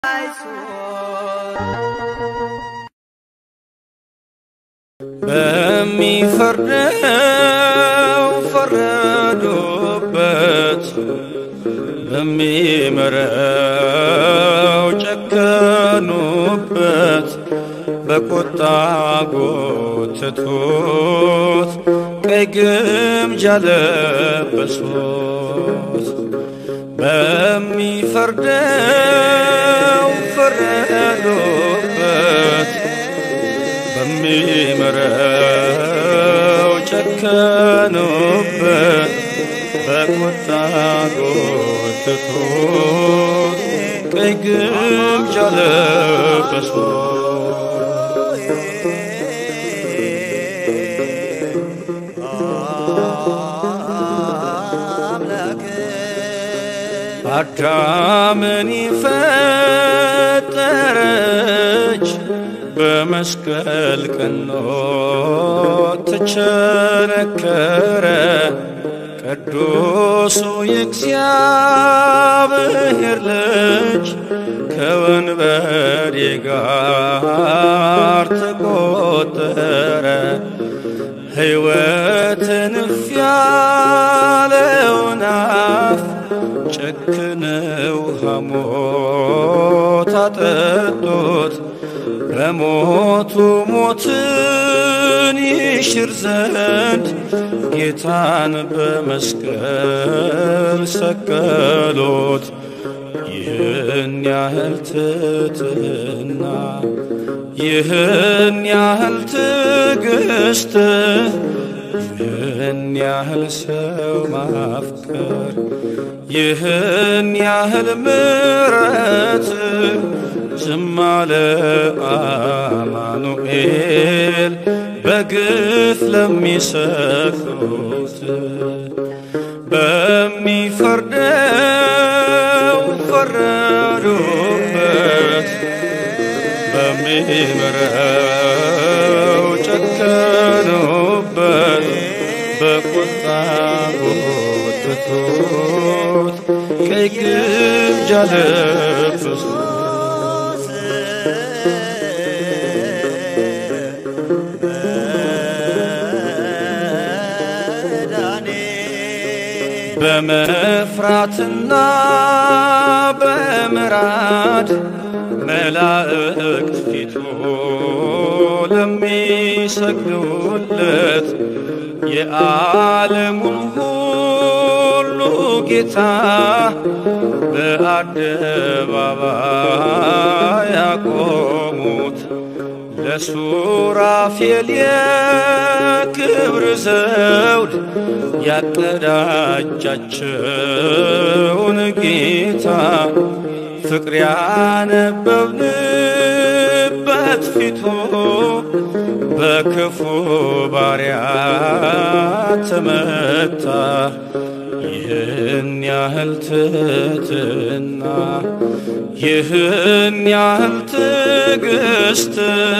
በሚፈርደው ፈረዱበት፣ በሚምረው ጨከኑበት፣ በቁጣ ጎተቱት፣ ቀይ ግምጃ ለበሱት። በሚፈርደው ፈረዱበት በሚምረው ጨከኑበት፣ በቁጣ ጎተቱት፣ ቀይ ግምጃ አዳምን ፈጠረች በመስቀል ቀኖ ተቸነከረ ቅዱሱ የእግዚአብሔር ልጅ ከወንበዴ ጋር ተቆጠረ። ሕይወትን እፍ ያለውን አፍ ጨክነው ሐሞት አጠጡት። በሞቱ ሞትን ይሽር ዘንድ ጌታን በመስቀል ሰቀሉት። ይህን ያህል ትሕትና ይህን ያህል ትዕግስት ይህን ያህል ሰው ማፍቀር ይህን ያህል ምሕረት ዝም አለ አማኑኤል በግፍ ለሚሰክሩት በሚፈርደው ፈረዱበት በሚምረው ጨከኑበት በቁጣ ጎተቱት ቀይ ግምጃ ለበሱት። በመፍራትና በምራድ መላእክት ፊቱ ለሚሰግዱለት የዓለሙን ሁሉ ጌታ በአደባባይ ያቆሙት ለሱራፌል የክብር ዘውድ ያቀዳጃቸውን ጌታ ፍቅር ያነበብንበት ፊቱ በክፉ ባሪያ ተመታ። ይህን ያህል ትሕትና ይህን ያህል ትዕግስት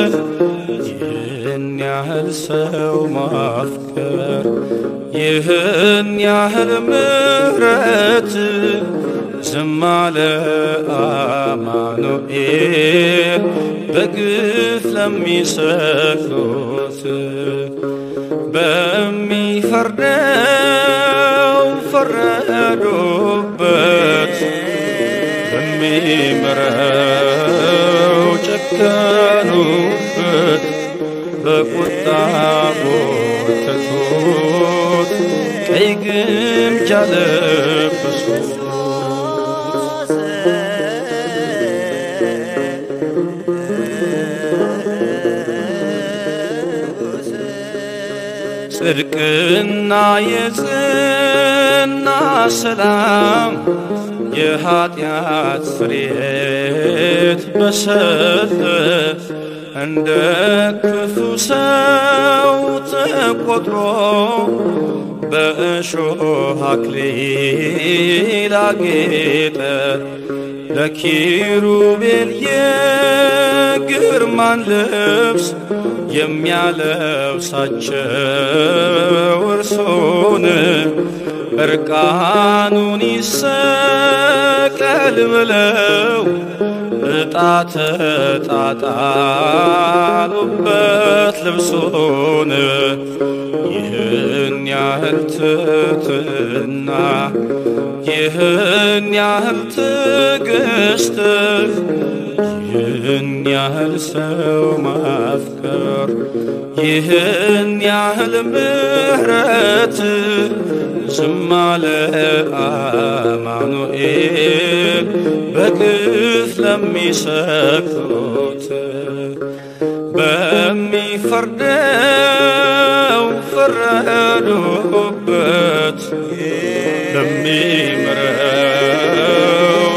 ይህን ያህል ሰው ማፍቀር ይህን ያህል ምሕረት ዝም አለ አማኑኤል በግፍ ለሚሰክሩት በሚፈርደው ፈረዱበት በሚምረው ጨከኑበት በቁጣ ጎተቱት ቀይ ግምጃ ለበሱት። ጽድቅና የጽና ሰላም የኀጢአት ፍሬት በሰጠ እንደ ክፉ ሰው ተቆጥሮ በእሾህ አክሊል አጌጠ ለኪሩቤል የግ የግርማን ልብስ የሚያለብሳቸው እርሶን እርቃኑን ይሰቀል ብለው ዕጣ ተጣጣሉበት ልብሶን ይህን ያህል ትትና ይህን ያህል ትዕግስት ይህን ያህል ሰው ማፍቀር ይህን ያህል ምሕረት ዝም አለ አማኑኤል በግፍ ለሚሰቅሉት በሚፈርደው ፈረዱበት በሚምረው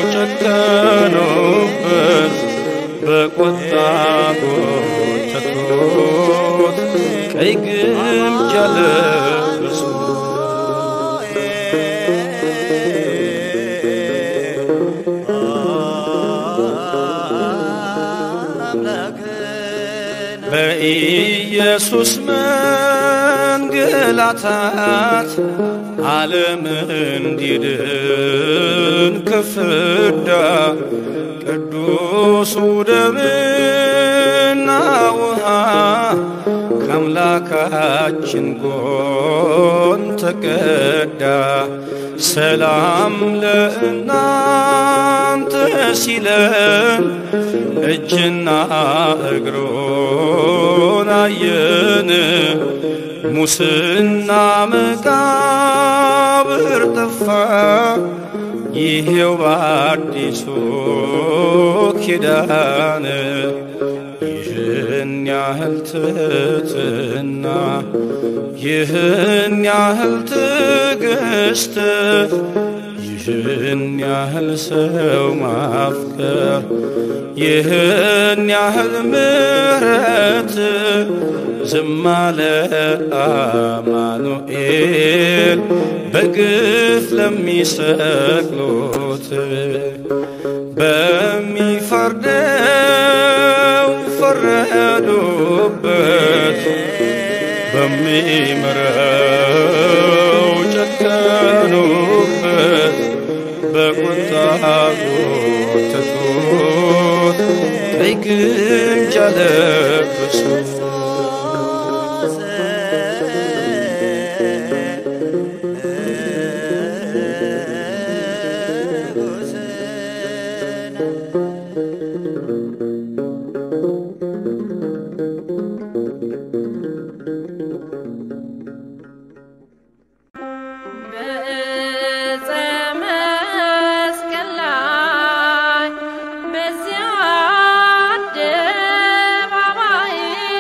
ጨከኑበት በቁጣ ጎተቱት ቀይ ግምጃ ለበሱ በኢየሱስ መንገላታት ዓለም እንዲድን ከፍዳ ቅዱሱ ደምና ውሃ ከአምላካችን ጎን ተቀዳ። ሰላም ለእናንተ ሲለን እጅና እግሮን አየን። ሙስና መቃብር ጠፋ፣ ይሄው በአዲሱ ኪዳን ይህን ያህል ትትና ይህን ያህል ትዕግስት ይህን ያህል ሰው ማፍቀር ይህን ያህል ምሕረት ዝም አለ አማኑኤል በግፍ ለሚሰቅሉት በሚፈርደው ፈረዱበት በሚምረው ጨከኑበት በቁጣ ጎተቱት ቀይ ግምጃ ለበሱት በዕፀ መስቀል ላይ በዚያ አደባባይ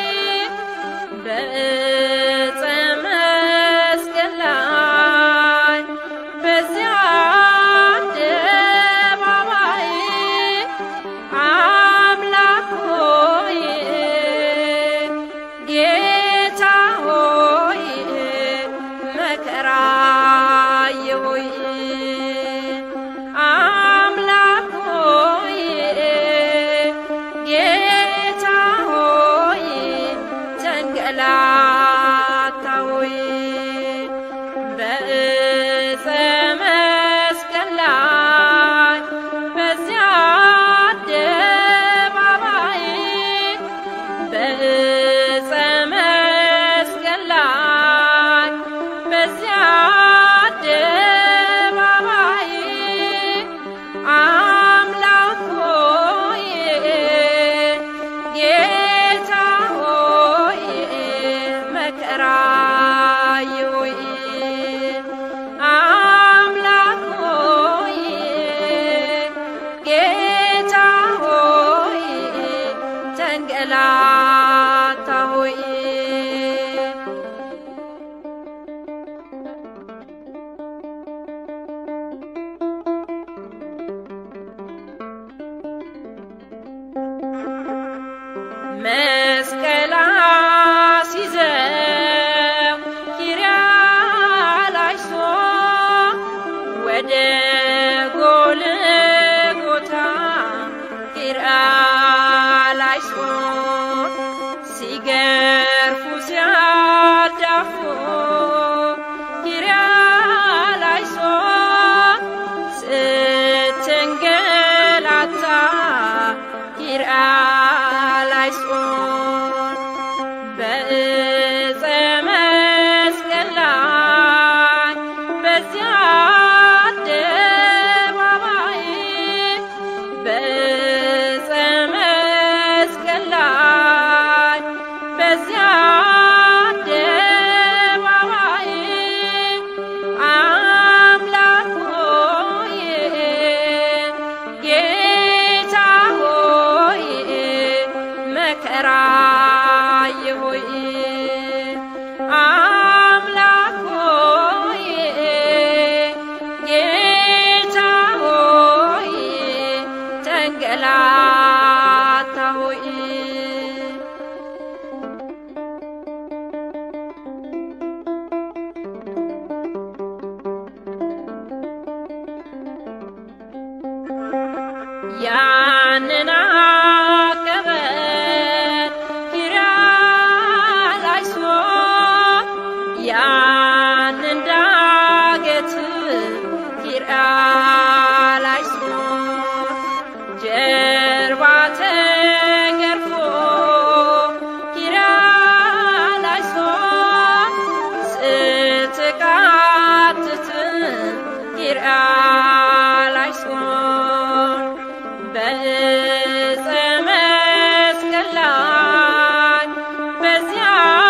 በዕፀ መስቀል ላይ በዚያ አደባባይ አምላክ ሆይ ጌታ ሆይ መከራ የሆይ አምላክ ሆይ ጌታ ሆይ ተንገላታ ሆይ በዕፀ መስቀል ላይ በዚያ አደባባይ በዕፀ መስቀል ላይ በዚያ አደባባይ አምላክ ሆይ ጌታ ሆይ መከራ ሆይ አምላክ ሆይ ጌታ ሆይ ተንገላታ ሆይ መስቀል አስይዘው ኪርያላይሶ ወደ ጎልጎታ ኪርያላይሶ ኪርያላይሶን በዕፀ መስቀል ላይ በዚያ አደባባይ በዕፀ መስቀል ላይ በዚያ አደባባይ አምላክ ሆይ ጌታ ሆይ መከራዬ ሆይ አምላክ ሆይ ጌታ ሆይ ተንገላታ ሆይ ያንን አቀበት ኪርያላይሶን ያንን ዳገት ኪርያላይሶን ጀርባ ተገርፎ ኪርያላይሶን ስትቃትት ኪርያላይሶን በዕፀ መስቀል ላይ በዚያ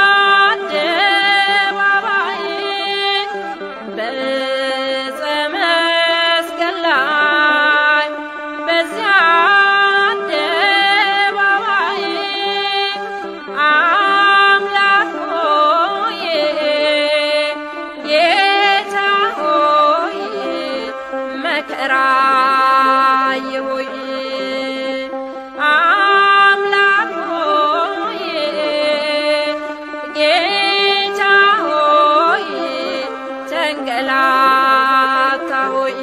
አደባባይ በዕፀ መስቀል ላይ በዚያ አደባባይ አምላክ ሆይ ጌታ ሆይ መከራዬ ሆይ አምላክ ሆይ ጌታ ሆይ ተንገላታ ሆይ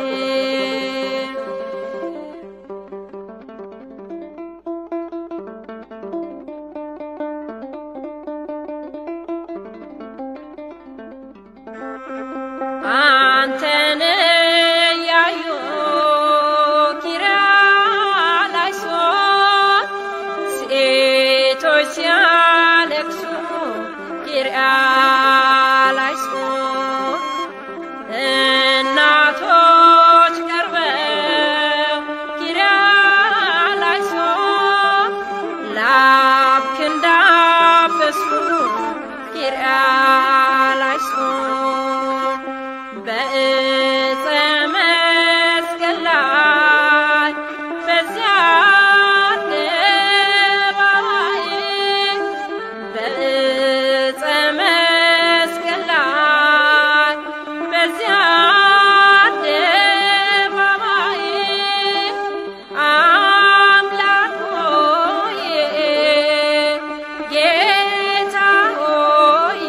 አንተን ያዩ ኪርያላይሶን ሴቶች ሲያለቅሱ ኪርያላይሶን እናቶች ቀርበው ኪርያላይሶን ላብክ እንዳበሱ ኪርያላይሶን በዕፀ መስቀል ላይ በዚያ አደባባይ በዕፀ መስቀል ላይ በዚያ አደባባይ አምላክ ሆይ ጌታ ሆይ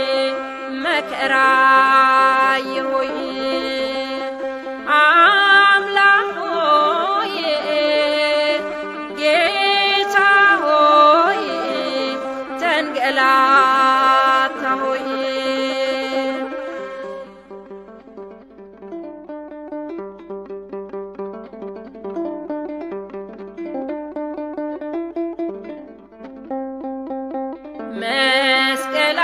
መከራዬ ሆይ አምላክ ሆይ ጌታ ሆይ ተንገላታ ሆይ መስቀል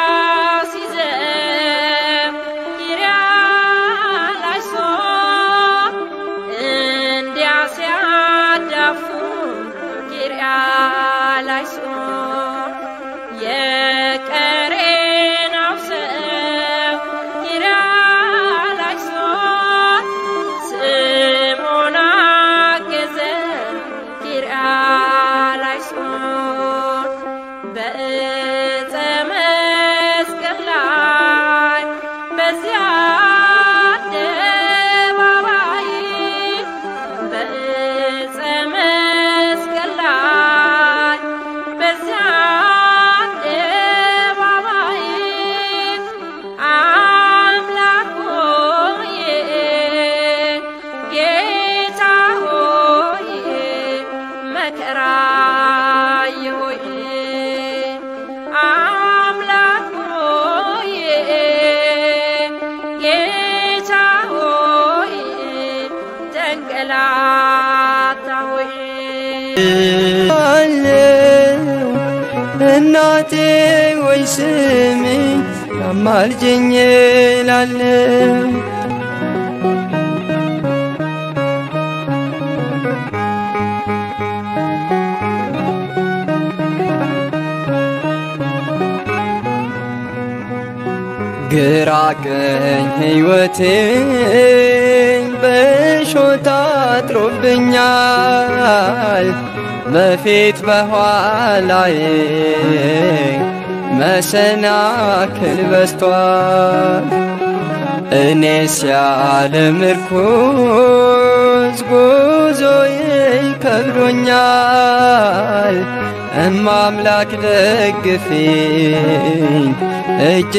አስይዘው ኪርያላይሶን እንዲያ ሲያዳፉ ኪርያላይሶን የቀሬናው ሰው ኪርያላይሶን ስምዖን አገዘ ኪርያላይሶን በዕፀ መስቀል ላይ በዚያ አደባባይ በዕፀ መስቀል ላይ በዚያ አደባባይ አምላክ ሆይ ጌታ ሆይ መከራዬ ሆይ አምላክ ሆይ ጌታ ሆይ ተንገላታ ሆይ አለው እናቴ ወይ ስሚኝ አማልጅኝ እላለሁ ግራ ቀኝ ሕይወቴን በሾታ አጥሮብኛል በፊት በኋላዬ መሰናክል በስቷል እኔስ ያለ ምርኩዝ ጉዞዬ ከብዶኛል እማምላክ ደግፊኝ እጅ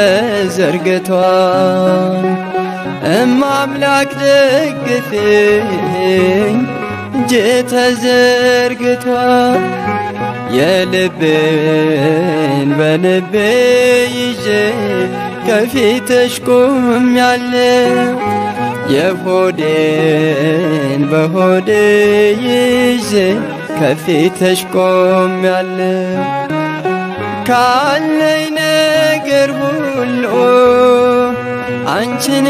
ተዘርግቷል እማምላክ ደግፊኝ እጅ ተዘርግቷል የልብን በልቤ ይዤ ከፊትሽ ቆሜያለሁ የሆዴን በሆዴ ይዤ ከፊትሽ ቆሜያለሁ ካለኝ ነገር ሁሉ አንቺን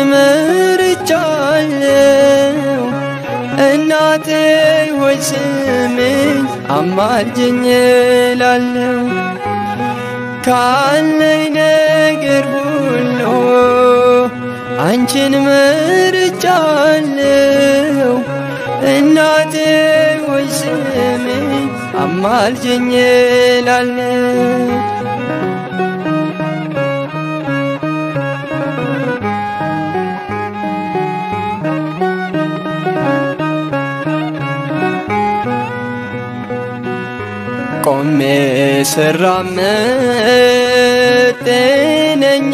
መርጫለሁ እናቴ ሆይ ስሚኝ አማልጅኝ እላለሁ ካለኝ ነገር ሁሉ አንቺን መርጫለሁ እናቴ ሆይ ስሚኝ አማልጅኝ እላለሁ ቆሜ ስራመድ ጤነኛ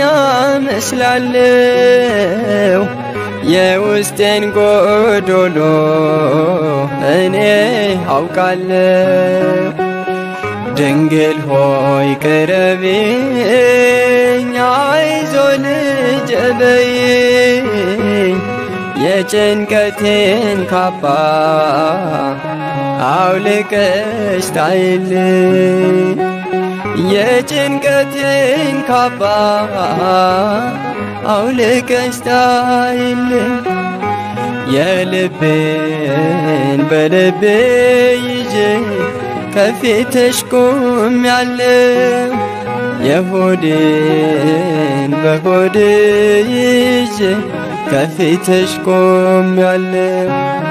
መስላለሁ የውስጤን ጎዶሎ እኔ አውቃለሁ ድንግል ሆይ ቅረቢኝ አይዞ ልጄ በይኝ የጭንቀቴን ካባ አውልቀሽ ጣይልኝ የጭንቀቴን ካባ አውልቀሽ ጣይልኝ የልቤን በልቤ ይዤ ከፊትሽ ቆሜያለሁ የሆዴን በሆዴ ይዤ ከፊትሽ ቆሜያለሁ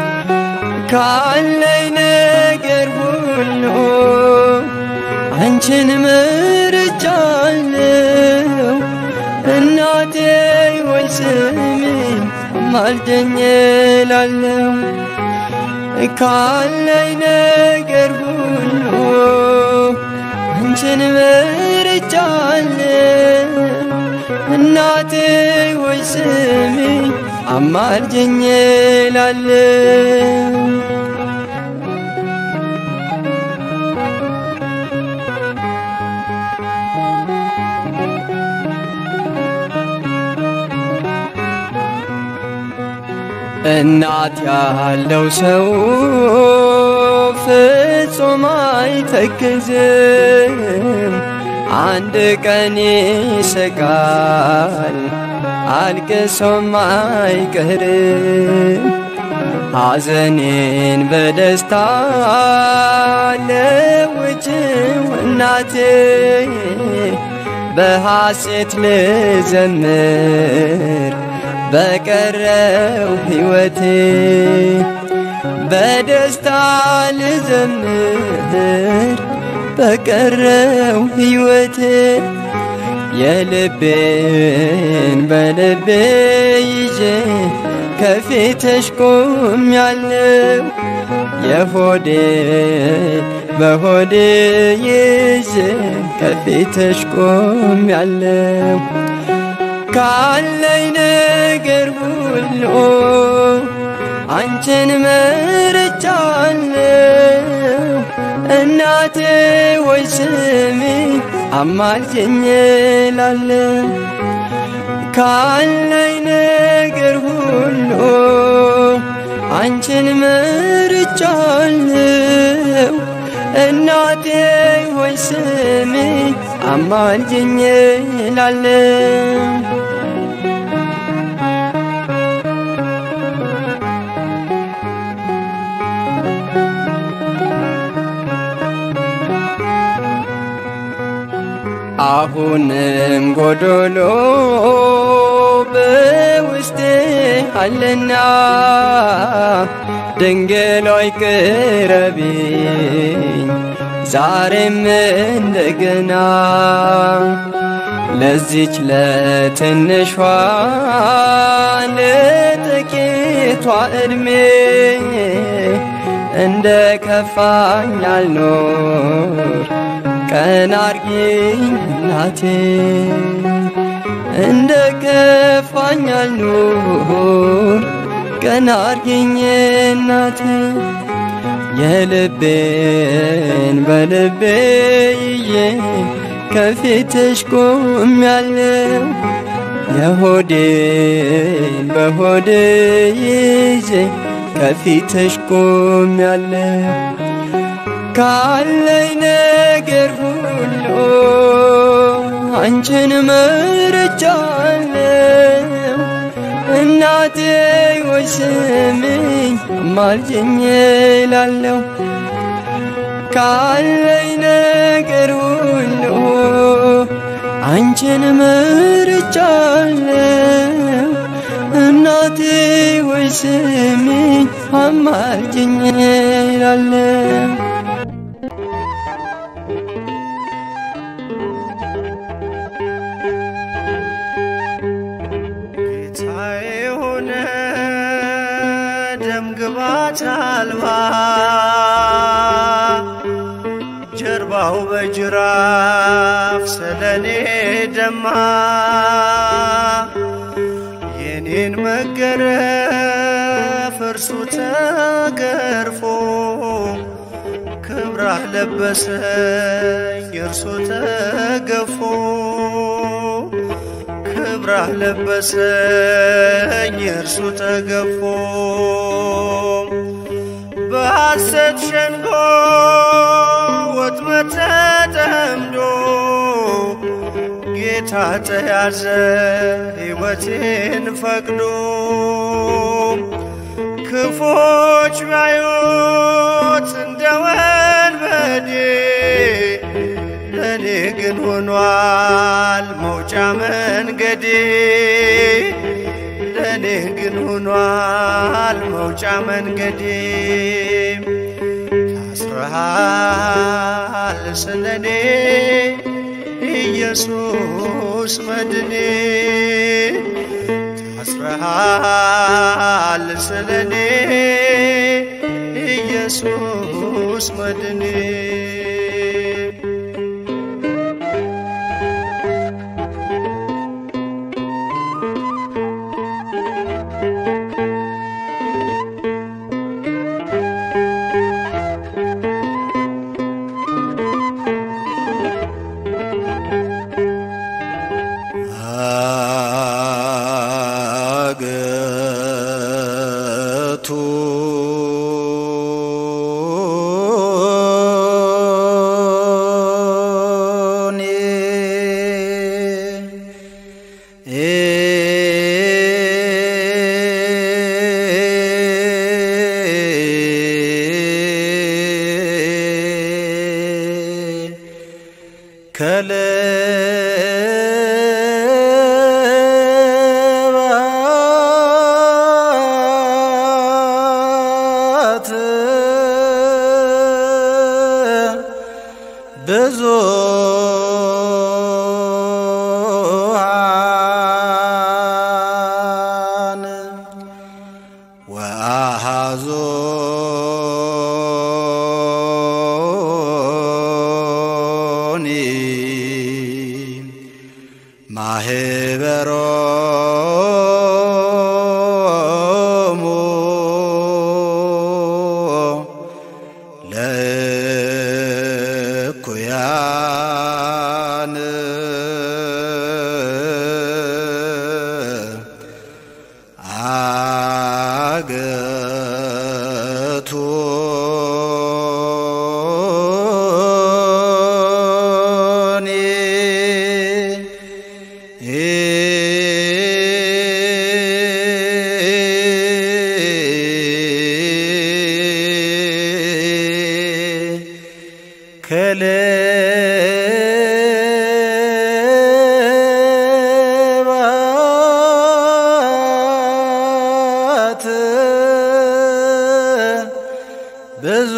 ካለኝ ነገር ሁሉ አንቺን መርጫለሁ እናቴ ሆይ ስሚኝ አማልደኝ እላለሁ ካለኝ ነገር ሁሉ አንቺን መርጫለሁ እናቴ ሆይ ስሚኝ አማልጅኝ እላለሁ እናት ያለው ሰው ፍጹም አይተክዝም፣ አንድ ቀን ይስቃል፣ አልቅሶም አይቀርም። ሐዘኔን በደስታ ለውጭው እናቴ በሐሴት ልዘምር በቀረው ሕይወቴ በደስታ ልዘምር በቀረው ሕይወቴ የልቤን በልቤ ይዤ ከፊትሽ ቆሜያለሁ የሆዴ በሆዴ ይዤ ከፊትሽ ቆሜያለሁ ካለኝ ነገር ሁሉ አንቺን መርጫለሁ እናቴ ወይ ስሚኝ አማልጅኝ እላለሁ ካለኝ ነገር ሁሉ አንቺን መርጫለሁ እናቴ ሆይ ስሚኝ አማልጅኝ እላለሁ አሁንም ጎዶሎ በውስጤ አለና ድንግል ሆይ ቅረቢኝ ዛሬም እንደገና ለዚች ለትንሿ ለጥቂቷ ዕድሜ እንደ ከፋኝ አልኖር ቀን አርጊኝ እናቴ እንደ ከፋኝ አልኖር ቀን አርጊኝ እናቴ የልቤን በልቤ ይዤ ከፊትሽ ቆሜያለሁ የሆዴን በሆዴ ይዤ ከፊትሽ ቆሜያለሁ ካለኝ ነገር ሁሉ አንቺን መርጫለሁ እናቴ ወይ ስሚኝ አማልጅኝ እላለሁ ካለኝ ነገር ሁሉ አንቺን መርጫለሁ እናቴ ወይ ስሚኝ አማልጅኝ እላለሁ ጌታዬ ሆነ ደም ግባት አልባ ጀርባው በጅራፍ ስለኔ ደማ የኔን መገረፍ እርሱ ተገርፎ ክብራህ ለበሰኝ እርሱ ተገፎ ክብራህ ለበሰኝ እርሱ ተገፎ በሐሰት ሸንጎ ወጥመድ ተጠምዶ ጌታ ተያዘ ሕይወቴን ፈቅዶ ክፎች ባዩት እንደ ወንበዴ ለእኔ ግን ሆኗል መውጫ መንገዴ ለእኔ ግን ሆኗል መውጫ መንገዴ ታስረሃል ስለኔ ኢየሱስ መድኔ ታስረሃል ስለኔ ኢየሱስ መድኔ አገቱ ከለባት ብዙ ወአሐዞኒ ማህበሮሙ ለእኩያን ከሌባት ብዙ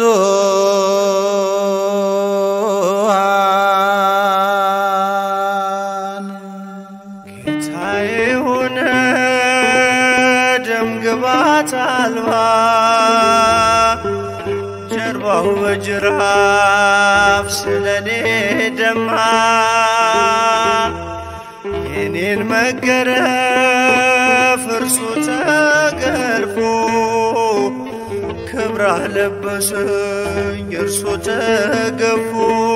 ጌታዬ ሆነ ደም ግባት አልባ ጀርባው በጅራፍ ስለኔ ደማ የኔን መገረፍ እርሱ ተገርፎ ክብራህ ለበሰኝ እርሱ ተገፎ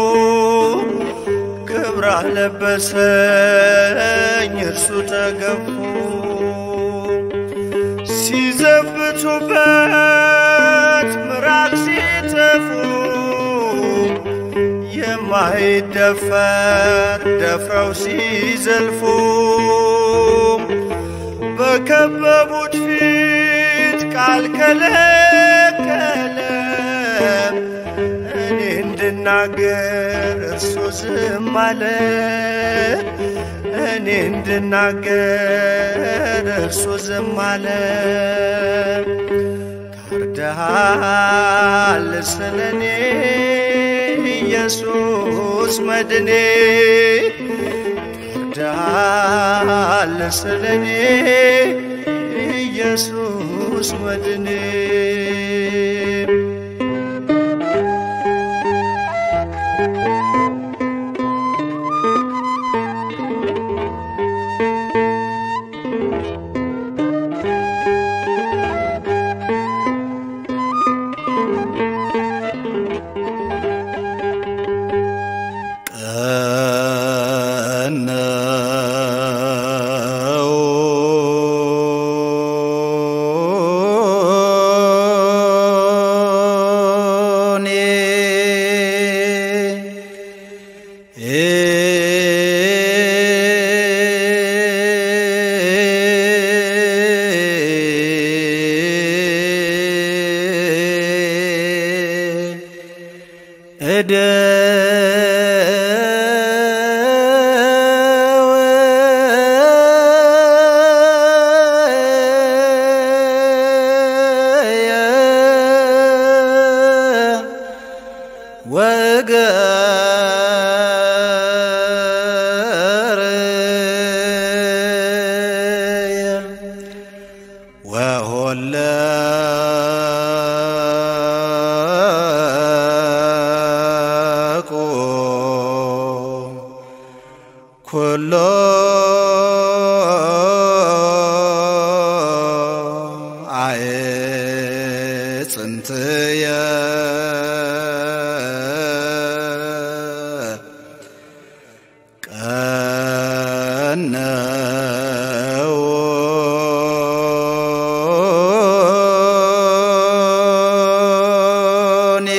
ክብራህ ለበሰኝ እርሱ ተገፎ ሲዘብቱበት ምራቅ ሲተፉ የማይደፈር ደፍረው ሲዘልፉ በከበቡት ፊት ቃል ከለከለ እኔ እንድናገር እርሱ ዝም አለ እኔ እንድናገር እርሱ ዝም አለ ካርደሃል ስለኔ ኢየሱስ መድኔ ካርደሃል ስለኔ ኢየሱስ መድኔ ቀነው እኔ ወሆለ ኩሎ አዕጽምትየ ቀነው እኔ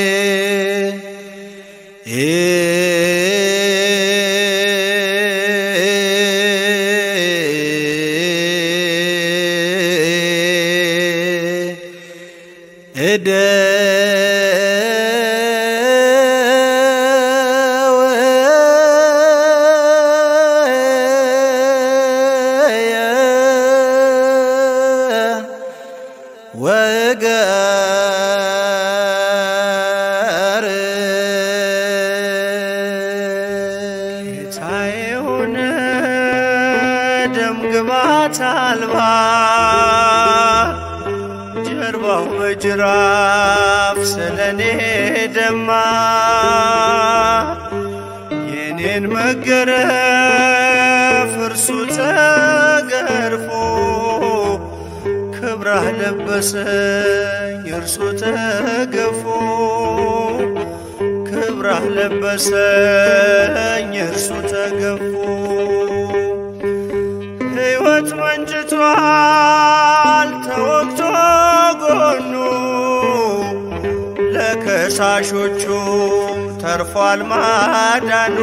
እደ ወገር ጌታዬ ሆነ ደም ግባት አልባ ጀርባው በጅራፍ ስለኔ ደማ የኔን መገረፍ እርሱ ተገርፎ ክብራህ ለበሰኝ እርሱ ተገፎ ክብራህ ለበሰኝ እርሱ ተገፎ ሕይወት መንጭቷል ተወግቶ ጎኑ ለከሳሾቹም ተርፏል ማዳኑ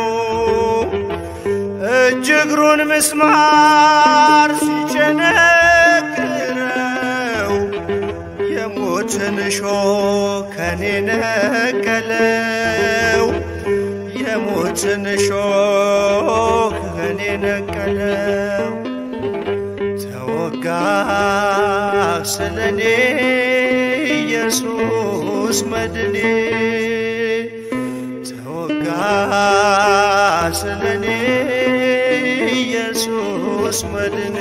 እጅ እግሩን ምስማር ሲቸነክረው የሞት የሞትን እሾህ ከኔ ነቀለው የሞትን እሾህ ከኔ ነቀለው ተወጋ ስለኔ ኢየሱስ መድኔ ተወጋ ስለኔ ኢየሱስ መድኔ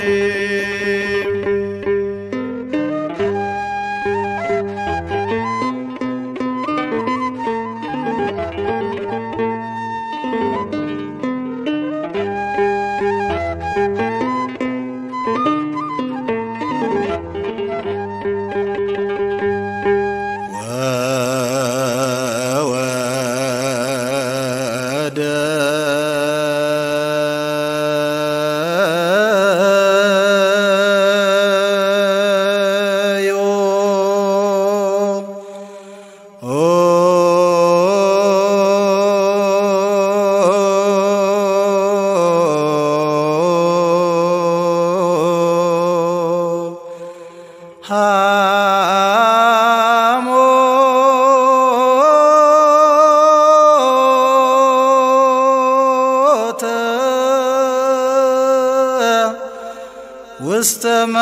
ወወደ ዮ ሐሞተ ውስተ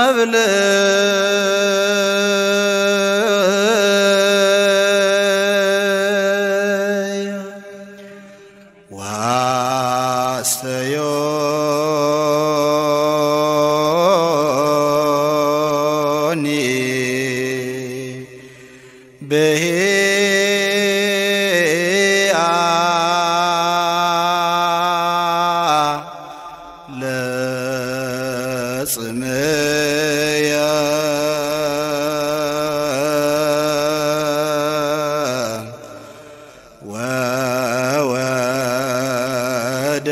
መብልዕ ዋስተዮኒ በሄአ ለጽምያ ወወደ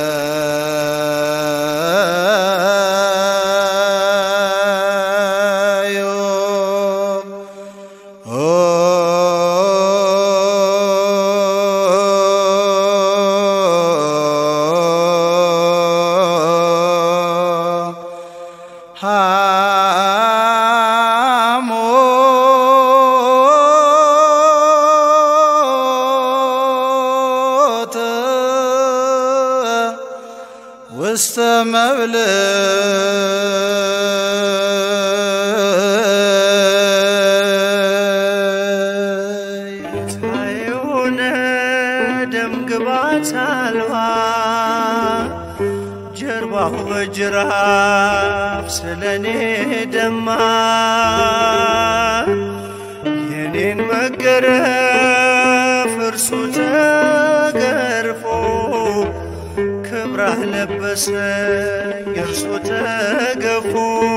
ዮ ሐሞተ ውስተ መብልዕ የሆነ ደም ግባት አልባ ጀርባው በጅራፍ ስለኔ ደማ የኔን መገረፍ እርሱ ተገርፎ ክብራህ ለበሰኝ እርሱ ተገፎ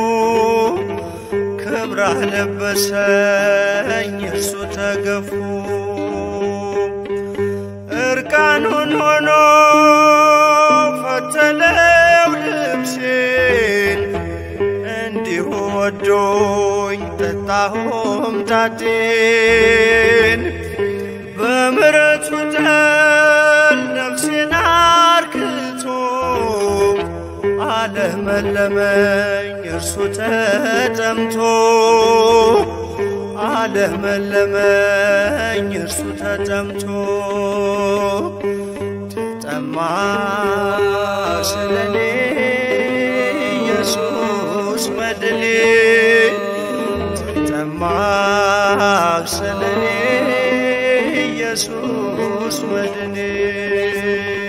ክብራህ ለበሰኝ እርሱ ተገፎ እርቃኑን ሆኖ ፈተለው ልብሴን እንዲሁ ወዶኝ ጠጣሁም ታቴን በምረቱ ጠል ነፍሴን አርክቶ አለመለመኝ እርሱ ተጠምቶ አለመለመኝ እርሱ ተጠምቶ ተጠማ ስለኔ ኢየሱስ መድኔ ተጠማ ስለኔ ኢየሱስ መድኔ